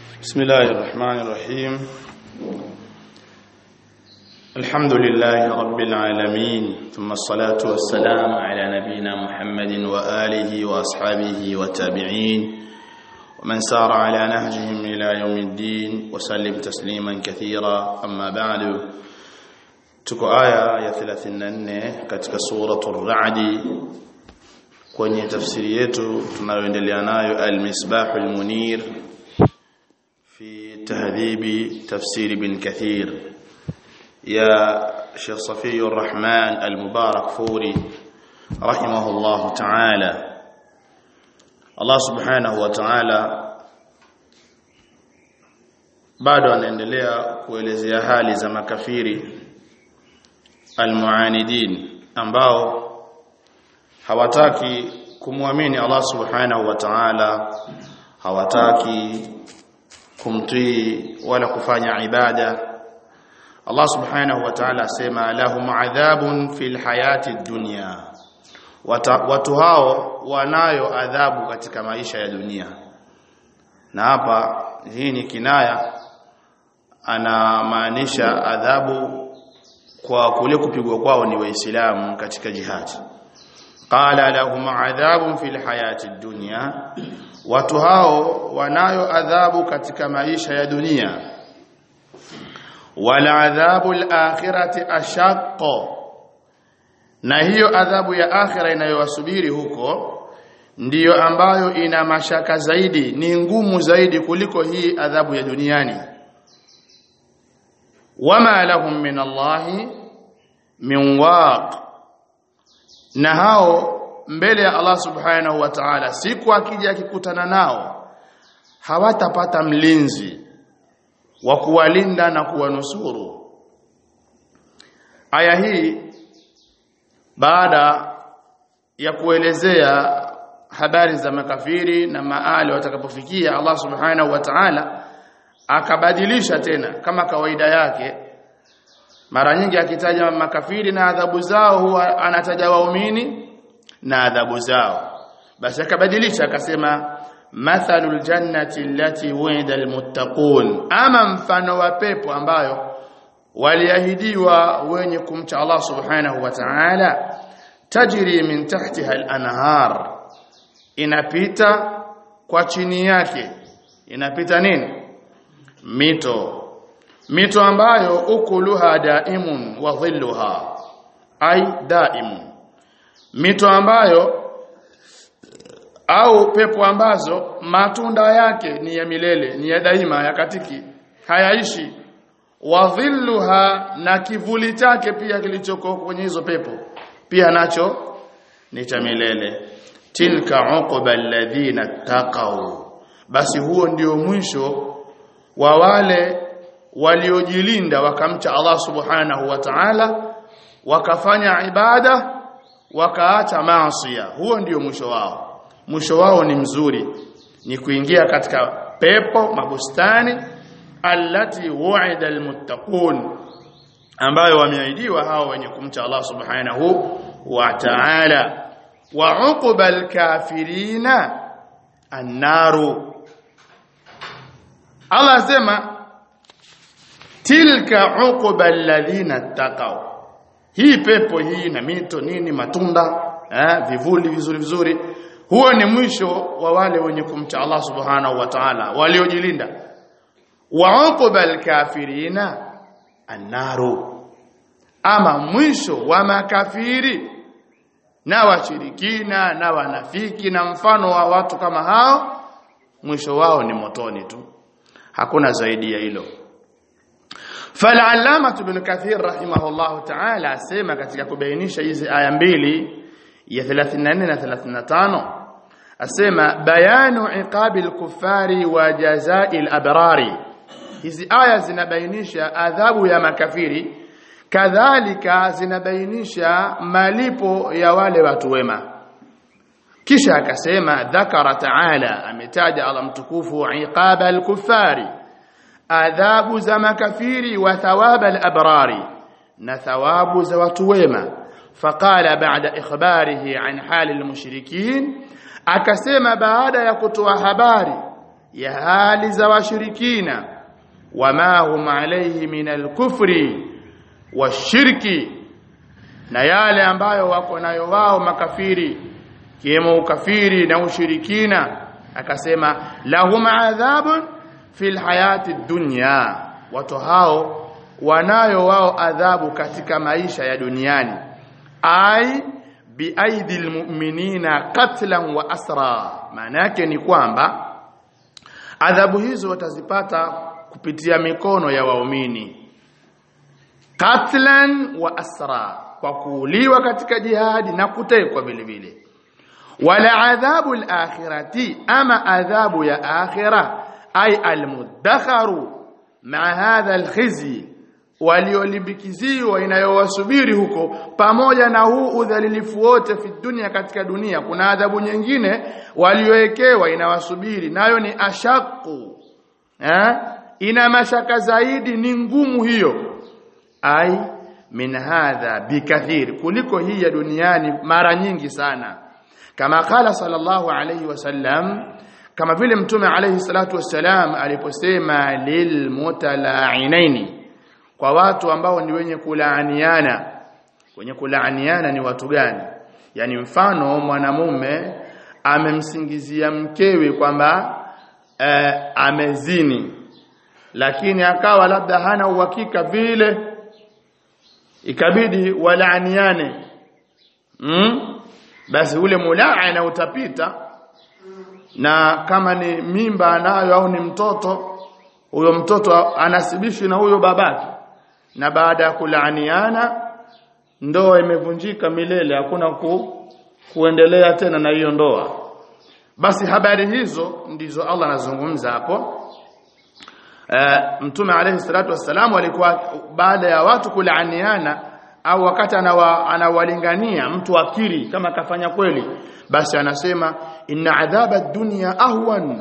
بسم الله الرحمن الرحيم الحمد لله رب العالمين ثم الصلاة والسلام على نبينا محمد وآله وأصحابه والتابعين ومن سار على نهجهم إلى يوم الدين وسلم تسليما كثيرا أما بعد tuko aya ya 34 katika suratul Ra'd kwenye tafsiri yetu tunayoendelea nayo al-Misbahul Munir fi tahdhibi tafsir ibn Kathir ya Sheikh Safiyur Rahman al-Mubarak Furi rahimahullah ta'ala Allah subhanahu wa ta'ala bado anaendelea kuelezea hali za makafiri almuanidin ambao hawataki kumwamini Allah subhanahu wa ta'ala hawataki kumtii wala kufanya ibada Allah subhanahu wa ta'ala asema lahum adhabun fil hayati dunya watu hao wanayo adhabu katika maisha ya dunia na hapa hii ni kinaya anamaanisha adhabu kwa kule kupigwa kwao ni waislamu katika jihad qala lahum adhabun fil hayati dunya watu hao wanayo adhabu katika maisha ya dunia wala adhabu al-akhirati ashaqqa na hiyo adhabu ya akhira inayowasubiri huko ndiyo ambayo ina mashaka zaidi ni ngumu zaidi kuliko hii adhabu ya duniani wama lahum min Allahi min waq na hao mbele ya Allah subhanahu wa ta'ala siku akija akikutana nao hawatapata mlinzi wa kuwalinda na kuwanusuru aya hii baada ya kuelezea habari za makafiri na maali watakapofikia Allah subhanahu wa ta'ala akabadilisha tena kama kawaida yake mara nyingi akitaja makafiri na adhabu zao huwa anataja waumini na adhabu zao basi akabadilisha akasema mathalul jannati allati wa'ida almuttaqun ama mfano wa pepo ambayo waliahidiwa wenye kumcha Allah subhanahu wa ta'ala tajri min tahtiha al-anhar inapita kwa chini yake inapita nini mito mito ambayo ukuluha daimun wa dhilluha ai daimun mito ambayo au pepo ambazo matunda yake ni ya milele ni ya daima ya katiki hayaishi wa dhilluha na kivuli chake pia kilichoko kwenye hizo pepo pia nacho ni cha milele tilka uqba alladhina taqaw basi huo ndio mwisho wa wale waliojilinda wakamcha Allah subhanahu wa ta'ala wakafanya ibada wakaacha maasiya huo ndio mwisho wao mwisho wao ni mzuri ni kuingia katika pepo mabustani allati wu'ida almuttaqun ambayo wameahidiwa hao wenye kumcha Allah subhanahu wa ta'ala wa uqba alkafirina annaru Allah asema tilka uqba alladhina taqaw hii pepo hii na mito nini matunda eh, vivuli vizuri vizuri huo ni mwisho wa wale wenye kumcha Allah subhanahu wa ta'ala waliojilinda wa uqba alkafirina annaru ama mwisho wa makafiri na washirikina na wanafiki na mfano wa watu kama hao mwisho wao ni motoni tu hakuna zaidi ya hilo فالعلامه ابن كثير رحمه الله تعالى asema katika kubainisha hizi aya mbili ya 34 na 35 asema bayanu iqabi al-kuffari wa jazai al-abrari hizi aya zinabainisha adhabu ya makafiri kadhalika zinabainisha malipo ya wale watu wema kisha akasema dhakara taala ametaja Allah mtukufu iqaba al-kuffari adhabu za makafiri wa thawaba al-abrari na thawabu za watu wema faqala ba'da ikhbarihi an hali al-mushrikin akasema baada ya kutoa habari ya hali za washirikina wama hum alayhi min alkufri washirki na yale ambayo wako nayo wao makafiri kiwemo ukafiri na ushirikina akasema lahum adhabun fil hayati dunya watu hao wanayo wao adhabu katika maisha ya duniani ai biaidil mu'minina qatlan wa asra maana yake ni kwamba adhabu hizo watazipata kupitia mikono ya waumini qatlan wa asra kwa kuuliwa katika jihadi na kutekwa vile vile wala adhabu al-akhirati ama adhabu ya akhira ay al-muddakharu ma hadha al-khizy waliolimbikiziwa inayowasubiri huko pamoja na huu udhalilifu wote fi dunia katika dunia kuna adhabu nyingine waliowekewa inawasubiri nayo ni ashaku eh ina mashaka zaidi ni ngumu hiyo ai min hadha bikathir kuliko hii ya duniani mara nyingi sana kama qala sallallahu alayhi wasallam kama vile mtume alayhi salatu wassalam aliposema lilmutala'inaini kwa watu ambao ni wenye kulaaniana wenye kulaaniana ni watu gani yani mfano mwanamume amemsingizia mkewe kwamba eh, amezini lakini akawa labda hana uhakika vile ikabidi walaaniane mm? basi ule mulaana utapita na kama ni mimba anayo au ni mtoto huyo mtoto anasibishwi na huyo babake na baada ya kulaaniana ndoa imevunjika milele hakuna ku, kuendelea tena na hiyo ndoa basi habari hizo ndizo Allah anazungumza hapo Uh, mtume alayhi salatu wassalam alikuwa baada ya watu kulaaniana au wakati anawa, anawalingania mtu akiri kama kafanya kweli basi anasema inna adhaba dunya ahwan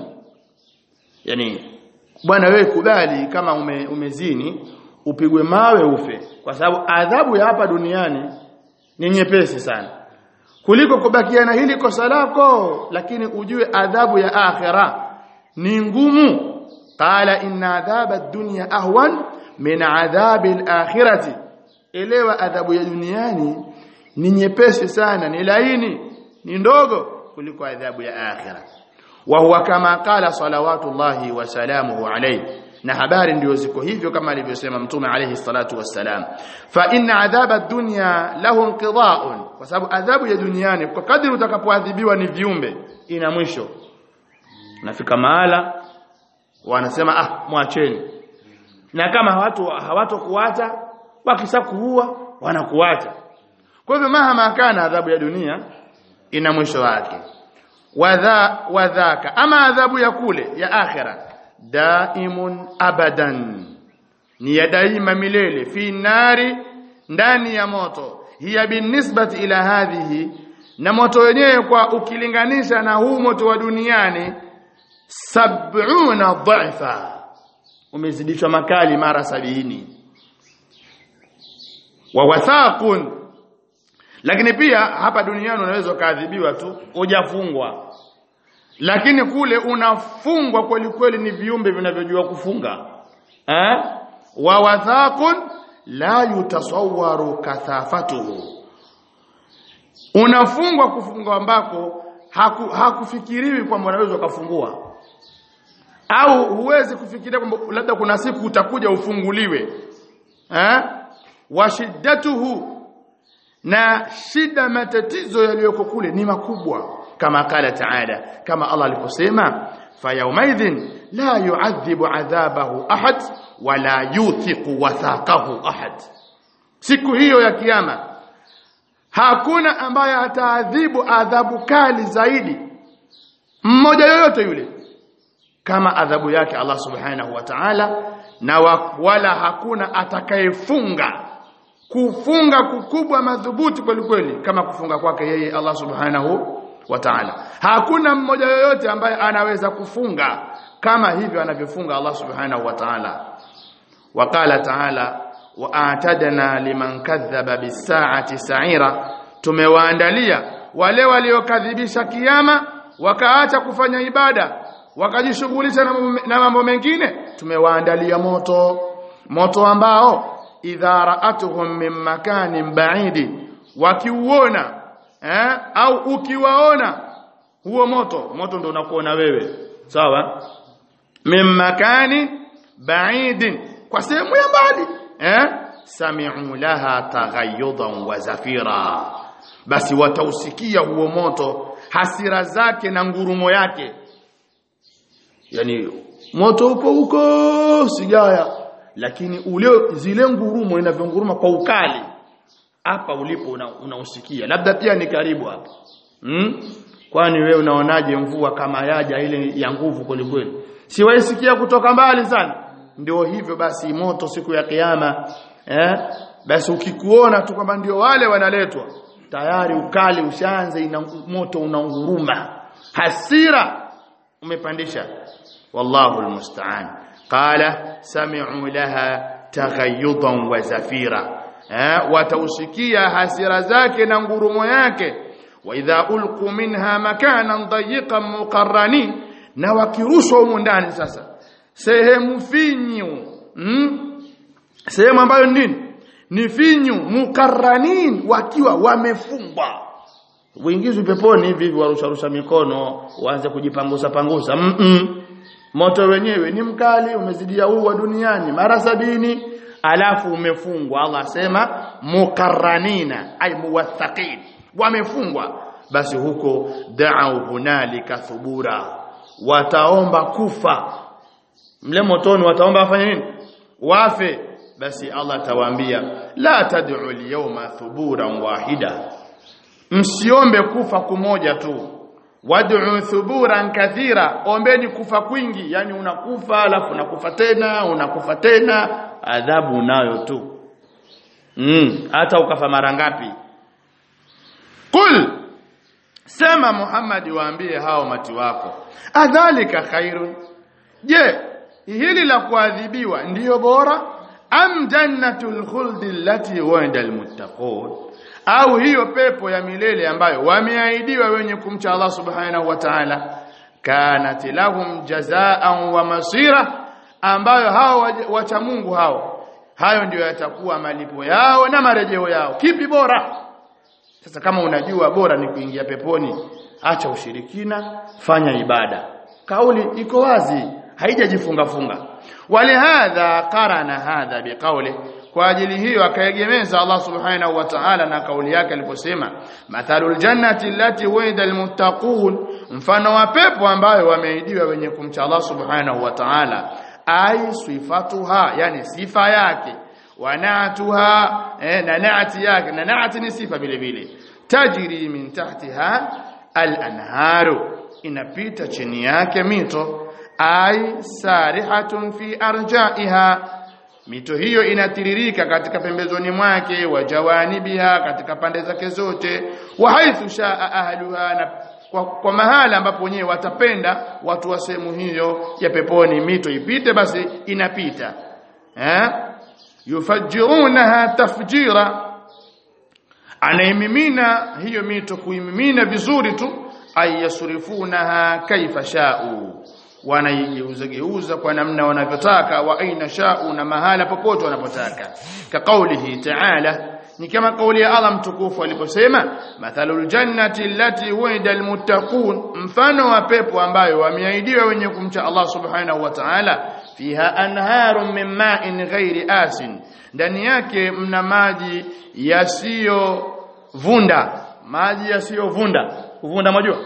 yani bwana wewe kubali kama ume, umezini upigwe mawe ufe kwa sababu adhabu ya hapa duniani ni nyepesi sana kuliko kubakia na hili kosa lako lakini ujue adhabu ya akhira ni ngumu qala inna adhaba ad-dunya ahwan min adhabi al-akhirati elewa adhabu ya duniani ni nyepesi sana ni laini ni ndogo kuliko adhabu ya akhira wa huwa kama qala salawatullahi wa salamuhu alayhi na habari ndio ziko hivyo kama alivyosema mtume alayhi salatu wassalam fa inna adhaba ad-dunya lahu inqida'un kwa sababu adhabu ya duniani kwa kadri utakapoadhibiwa ni viumbe ina mwisho nafika mahala wanasema ah mwacheni na kama watu hawatokuacha wakishakuua wanakuacha kwa hivyo mahama kana adhabu ya dunia ina mwisho wake wadha wadhaka ama adhabu ya kule ya akhira daimun abadan ni ya daima milele fi nari ndani ya moto hiya binisbati ila hadhihi na moto wenyewe kwa ukilinganisha na huu moto wa duniani sab'una dhaifa umezidishwa makali mara sabini wa wathaqun lakini pia hapa duniani unaweza kaadhibiwa tu hujafungwa lakini kule unafungwa kweli kweli ni viumbe vinavyojua kufunga eh wa wathaqun la yutasawwaru kathafatuhu unafungwa kufungwa ambako haku, hakufikiriwi kwamba unaweza ukafungua au huwezi kufikiria kwamba labda kuna siku utakuja ufunguliwe eh wa shiddatuhu na shida matatizo yaliyoko kule ni makubwa kama kala taala kama Allah aliposema fa yawmaidhin la yu'adhibu adhabahu ahad wala yuthiqu wathaqahu ahad siku hiyo ya kiyama hakuna ambaye ataadhibu adhabu kali zaidi mmoja yoyote yule kama adhabu yake Allah subhanahu wa ta'ala na wala hakuna atakayefunga kufunga kukubwa madhubuti kweli kweli kama kufunga kwake yeye Allah subhanahu wa ta'ala hakuna mmoja yoyote ambaye anaweza kufunga kama hivyo anavyofunga Allah subhanahu wa ta'ala waqala ta'ala wa atadna liman kadhaba bisaati sa'ira tumewaandalia wale waliokadhibisha kiyama wakaacha kufanya ibada wakajishughulisha na mambo- na mambo mengine tumewaandalia moto moto ambao idha ra'atuhum min makanin ba'idi wakiuona eh, au ukiwaona huo moto moto ndio unakuona wewe sawa min makani ba'idin kwa sehemu ya mbali eh sami'u laha taghayyudan wa zafira basi watausikia huo moto hasira zake na ngurumo yake yani moto upo huko sigaya lakini ule zile ngurumo inavyonguruma kwa ukali hapa ulipo una- unausikia labda pia ni karibu hapa hmm? kwani wewe unaonaje mvua kama yaja ile ya nguvu kwelikweli si waisikia kutoka mbali sana ndio hivyo basi moto siku ya kiyama eh basi ukikuona tu kwamba ndio wale wanaletwa tayari ukali ushaanza ina moto unaunguruma hasira umepandisha wallahu almusta'an qala sami'u laha taghayyudan wa zafira eh watausikia hasira zake na ngurumo yake wa idha ulqu minha makanan dayiqan muqarrani na wakirushwa humo ndani sasa sehemu finyu mm? sehemu ambayo ni nini ni finyu mukarranin wakiwa wamefungwa uingizwe peponi hivi hivi warusharusha mikono waanze kujipangusa pangusa mm -mm. moto wenyewe ni mkali umezidia huu wa duniani mara sabini alafu umefungwa Allah asema mukarranina ay muwathaqin wamefungwa basi huko da'u hunalika thubura wataomba kufa mle motoni wataomba afanye nini wafe basi Allah atawaambia la tad'u al-yawma thuburan wahida msiombe kufa kumoja tu wad'u thuburan kathira ombeni kufa kwingi yani unakufa alafu unakufa tena unakufa tena adhabu nayo tu mm hata ukafa mara ngapi qul sema Muhammad waambie hao mati wako adhalika khairun je hili la kuadhibiwa ndiyo bora am jannatul khuldi allati wa'ida almuttaqun au hiyo pepo ya milele ambayo wameahidiwa wenye kumcha Allah subhanahu wa ta'ala kanat lahum jazaan wa masira ambayo hao waja- wacha Mungu hao hayo ndio yatakuwa malipo yao na marejeo yao kipi bora sasa kama unajua bora ni kuingia peponi acha ushirikina fanya ibada kauli iko wazi haijajifunga funga walihadha qarana hadha biqawli kwa ajili hiyo akaegemeza Allah subhanahu wa ta'ala na kauli yake aliposema mathalul jannati allati wa'ida almuttaqun mfano wa pepo ambayo wameidiwa wenye kumcha Allah subhanahu wa ta'ala ai sifatuha yani sifa yake wanatuha eh, na naati yake na naati ni sifa vile vile tajri min tahtiha al-anharu inapita chini yake mito ai sarihatun fi arjaiha mito hiyo inatiririka katika pembezoni mwake wa jawanibiha katika pande zake zote wa haithu shaa ahluha na kwa, kwa mahala ambapo wenyewe watapenda watu wa sehemu hiyo ya peponi mito ipite basi inapita eh yufajjirunaha tafjira anaimimina hiyo mito kuimimina vizuri tu ayasrifunaha kaifa sha'u wanaigeuza geuza kwa namna wanavyotaka wa aina sha'u na mahala popote wanapotaka ka kaulihi ta'ala ni kama kauli ya Allah mtukufu aliposema mathalul jannati allati wa'ida almuttaqun mfano wa pepo ambayo wameahidiwa wenye kumcha Allah subhanahu wa ta'ala fiha anharun min ma'in ghairi asin ndani yake mna maji yasiyovunda maji yasiyovunda kuvunda majua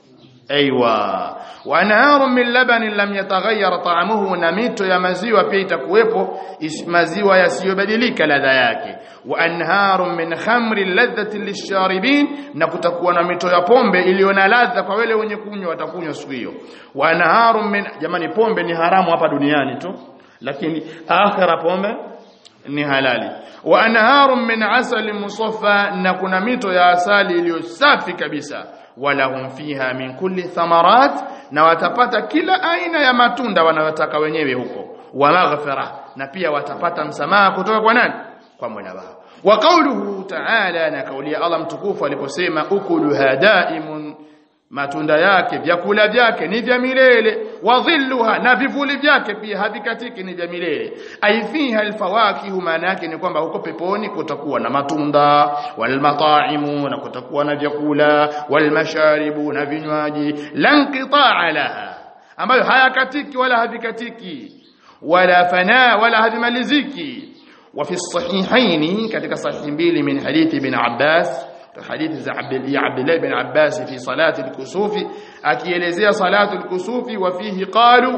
aiywa wa anharun min labanin lam yataghayyar ta'amuhu na mito ya maziwa pia itakuwepo is- maziwa yasiyobadilika ladha yake wa anharun min khamrin ladhati lisharibin na kutakuwa na mito ya pombe iliyo na ladha kwa wale wenye kunywa watakunywa siku hiyo wa anharun min jamani pombe ni haramu hapa duniani tu lakini akhira pombe ni halali wa anharun min asali musaffa na kuna mito ya asali iliyo safi kabisa walahum fiha min kulli thamarat na watapata kila aina ya matunda wanayotaka wenyewe huko wa maghfira na pia watapata msamaha kutoka kwa nani kwa Mola wao wa qawluhu ta'ala na kauli ya Allah mtukufu aliposema ukuluha daimun matunda yake vyakula vyake ni vya milele wadhilluha na vivuli vyake pia havikatiki ni vya milele aifiha alfawakihu maana yake ni kwamba huko peponi kutakuwa na matunda walmataimu na kutakuwa na vyakula walmasharibu na vinywaji lanqitaa laha ambayo hayakatiki wala havikatiki wala fana wala havimaliziki وفي الصحيحين كتك صحيح mbili من حديث ابن عباس حديث za عبد الله بن عباس في صلاة الكسوف akielezea صلاة الكسوف وفيه قالوا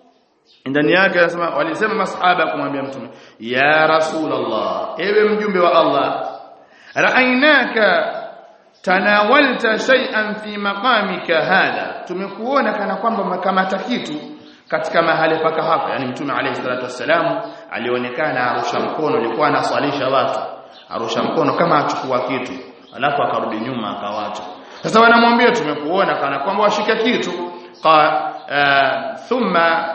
ndani yake anasema walisema masahaba kumwambia mtume ya rasul Allah ewe mjumbe wa Allah ra'ainaka tanawalta shay'an fi maqamika hadha tumekuona kana kwamba makamata kitu katika mahali paka hapa yani mtume alayhi salatu wassalam alionekana arusha mkono alikuwa anaswalisha watu arusha mkono kama achukua kitu alafu akarudi nyuma akawacha sasa wanamwambia tumekuona kana kwamba washika kitu qa uh, thumma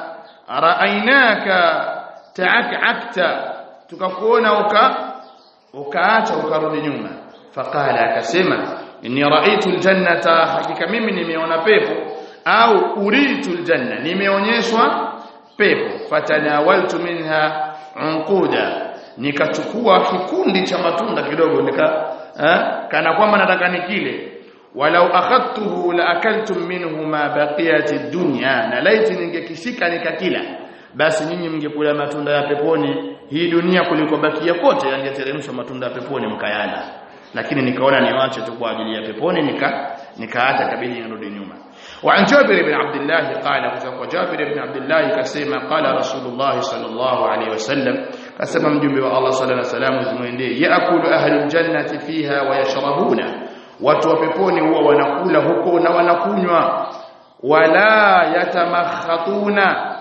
raainaka taakakta tukakuona uka ukaacha ukarudi nyuma faqala akasema inni raaitu aljannata hakika mimi nimeona pepo au uritu aljanna nimeonyeshwa pepo fatanawaltu minha unquda nikachukua kikundi cha matunda kidogo nika eh, kana kwamba nataka nikile walau akhadtuhu la akaltum minhu ma baqiyati dunya na laiti ningekishika nikakila basi nyinyi mngekula matunda ya peponi hii dunia kuliko bakia kote yangeteremshwa matunda ya peponi mkayala lakini nikaona niwache tu kwa ajili ya peponi nika nikaacha kabili nirudi nyuma وعن جابر بن عبد الله قال كتب جابر بن عبد الله كسيما قال رسول الله صلى الله عليه وسلم كسيما مجمع الله صلى الله عليه وسلم زميندي يأكل أهل الجنة فيها ويشربون watu wa peponi huwa wanakula huko na wanakunywa wala yatamakhatuna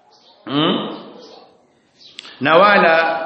hmm? na wala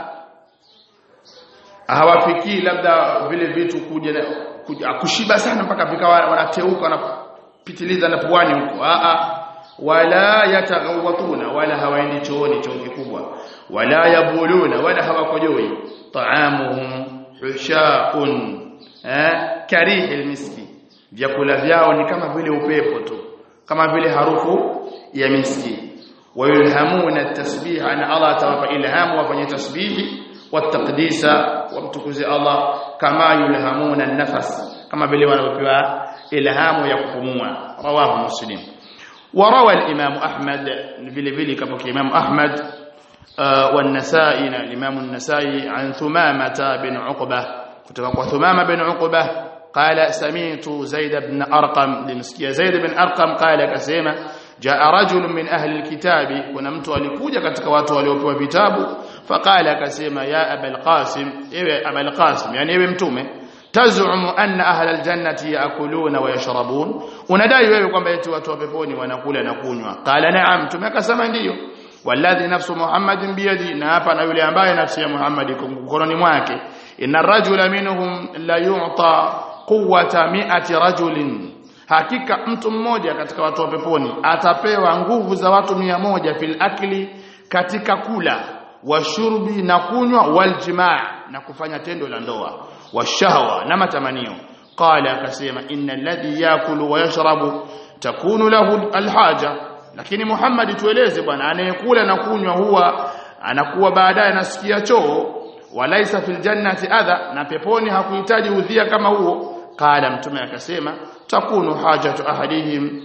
hawafikii labda vile vitu kuja, kuja kushiba sana mpaka vikawa wanateuka wanapitiliza na puani huko a a wala yataghawatuna wala hawaendi chooni choo kikubwa wala yabuluna wala hawakojoi taamuhum hushaun eh karihi almiski vyakula vyao ni kama vile upepo tu kama vile harufu ya miski wayulhamuna tasbiha na Allah atawapa ilhamu wafanye tasbihi wataqdisa wamtukuze Allah kama yulhamuna an-nafas kama vile wanavyopewa ilhamu ya kupumua rawahu muslim وروى الامام احمد vile vile kama imam ahmad والنسائي الامام النسائي عن ثمامه بن عقبه kutoka kwa Thumama bin Uqba qala sami'tu Zaid ibn Arqam limsikia Zaid ibn Arqam qala akasema jaa rajul min ahli alkitabi kuna mtu alikuja katika watu waliopewa vitabu faqala akasema ya abul qasim ewe abul qasim yani ewe mtume tazumu anna ahla aljannati yaakuluna wa yashrabun unadai wewe kwamba eti watu wa peponi wanakula na kunywa qala na'am mtume akasema ndiyo walladhi nafsu muhammadin biyadi na hapa na yule ambaye nafsi ya muhammad iko mkononi mwake inna rajula minhum la yu'ta quwwata mi'ati rajulin hakika mtu mmoja katika watu wa peponi atapewa nguvu za watu mia moja fil akli katika kula washurbi na kunywa waljimaa na kufanya tendo la ndoa washahwa na matamanio qala akasema innal ladhi yakulu wa yashrabu takunu lahu alhaja lakini Muhammad tueleze bwana anayekula na kunywa huwa anakuwa baadaye anasikia choo walaisa fil jannati adha na peponi hakuhitaji udhia kama huo qala mtume akasema takunu hajatu ahadihim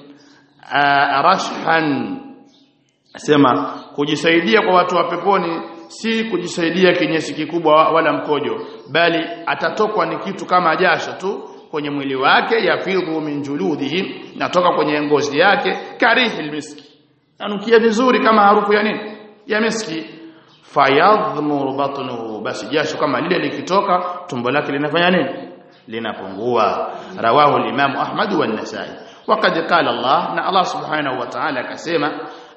rashhan sema kujisaidia kwa watu wa peponi si kujisaidia kinyesi kikubwa wala mkojo bali atatokwa ni kitu kama jasho tu kwenye mwili wake yafidhu min juludihim natoka kwenye ngozi yake karihil miski anukia vizuri kama harufu ya nini ya miski fayadhmur batnuhu basi jasho kama lile likitoka tumbo lake linafanya nini linapungua rawahu al-imam ahmad wa an-nasai waqad qala allah na allah subhanahu wa ta'ala akasema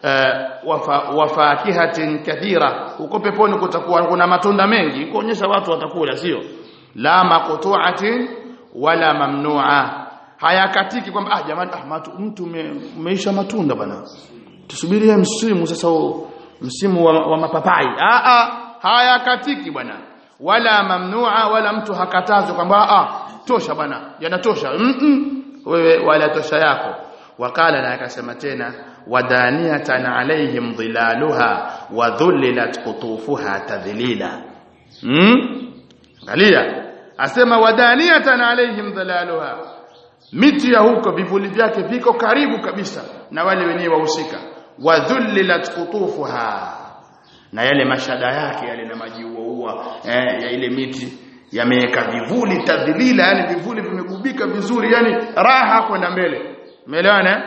wafakihatin kathira huko peponi kutakuwa kuna matunda mengi kuonyesha watu watakula sio la maqtu'atin wala mamnu'a hayakatiki kwamba ah jamani ah matu, mtu umeisha matunda bana tusubirie msimu sasa msimu wa, wa mapapai ah ah hayakatiki bwana wala mamnu'a wala mtu hakatazwa kwamba ah tosha bwana yanatosha mm -mm. wewe wala tosha yako wakala na akasema tena wadaniyatan alaihim dhilaluha wa dhullilat qutufuha tadhlila hmm? angalia asema wadaniyatan alaihim dhilaluha miti ya huko vivuli vyake viko karibu kabisa na wale wenyewe wahusika wa dhullilat qutufuha na yale mashada yake yale na majiuaua eh, ya ile miti yameweka vivuli tadhilila yani vivuli vimegubika vizuri yani raha kwenda mbele umeelewana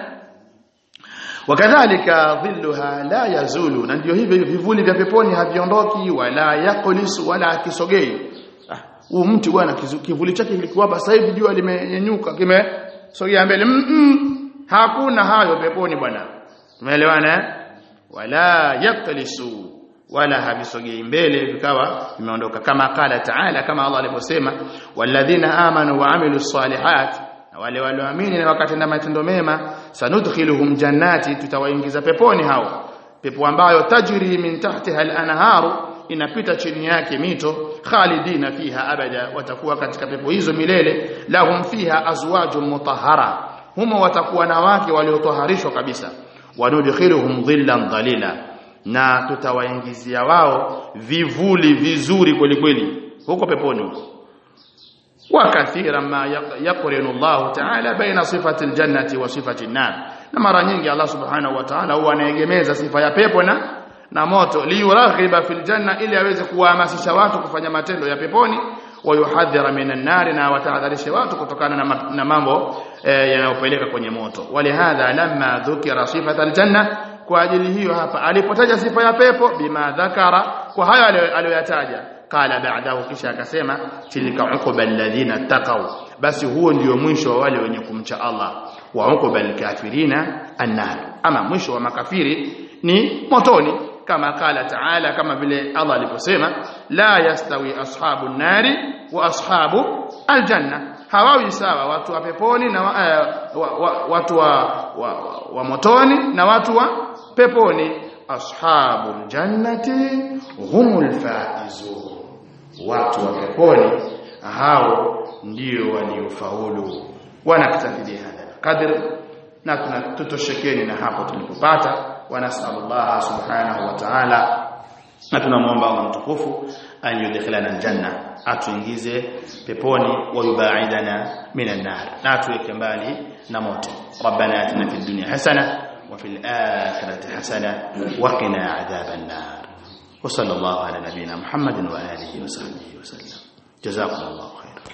wakadhalika dhilluha la yazulu na ndio hivyo vivuli vya peponi haviondoki wala yakulisu wala akisogei huu ah, mti bwana kivuli chake kilikuwa hapa sasa hivi jua limenyanyuka kimesogea mbele mm -mm. hakuna hayo peponi bwana umeelewana wala yakulisu wala havisogei mbele vikawa vimeondoka kama kala taala kama Allah alivyosema walladhina amanu wa amilus salihat na wale walioamini na wakatenda matendo mema sanudkhiluhum jannati tutawaingiza peponi hao pepo ambayo tajri min tahtiha al-anharu inapita chini yake mito khalidina fiha abada watakuwa katika pepo hizo milele lahum fiha azwajun mutahhara humo watakuwa na wake waliotoharishwa kabisa wanudkhiluhum dhillan dhalila na tutawaingizia wao vivuli vizuri kweli kweli huko peponi huko وكثيرا ما يقرن الله تعالى بين صفة الجنة وصفة النار na mara nyingi Allah subhanahu wa ta'ala huwa anaegemeza sifa ya pepo na na moto liyuraghiba fil janna ili aweze kuwahamasisha watu kufanya matendo ya peponi wayuhadhira minan nari na watahadharishe watu kutokana na, na mambo e, yanayopeleka kwenye moto walihadha lamma dhukira sifata aljanna kwa ajili hiyo hapa alipotaja sifa ya pepo bima dhakara kwa hayo aliyoyataja qala ba'dahu kisha akasema tilka uquba alladhina taqaw basi huo ndio mwisho wa wale wenye kumcha Allah wa uquba alkafirina annar ama mwisho wa makafiri ni motoni kama qala ta'ala kama vile Allah aliposema la yastawi ashabun nari wa ashabu aljanna hawawi sawa watu wa peponi na uh, wa, wa, watu wa, wa, wa, wa motoni na watu wa peponi ashabul jannati humul faizun watu wa peponi hao ndio waliofaulu wanaktafidia hadha qadr na tunatutoshekeni na hapo tulipopata wanasallallahu subhanahu wa ta'ala na tunamwomba Allah mtukufu an yudkhilana aljanna atuingize peponi wa yubaidana minan nar na atuweke mbali na moto rabbana atina fid dunya hasana wa fil akhirati hasana wa qina adhaban nar وصلى الله على نبينا محمد وآله وصحبه وسلم جزاكم الله خيرا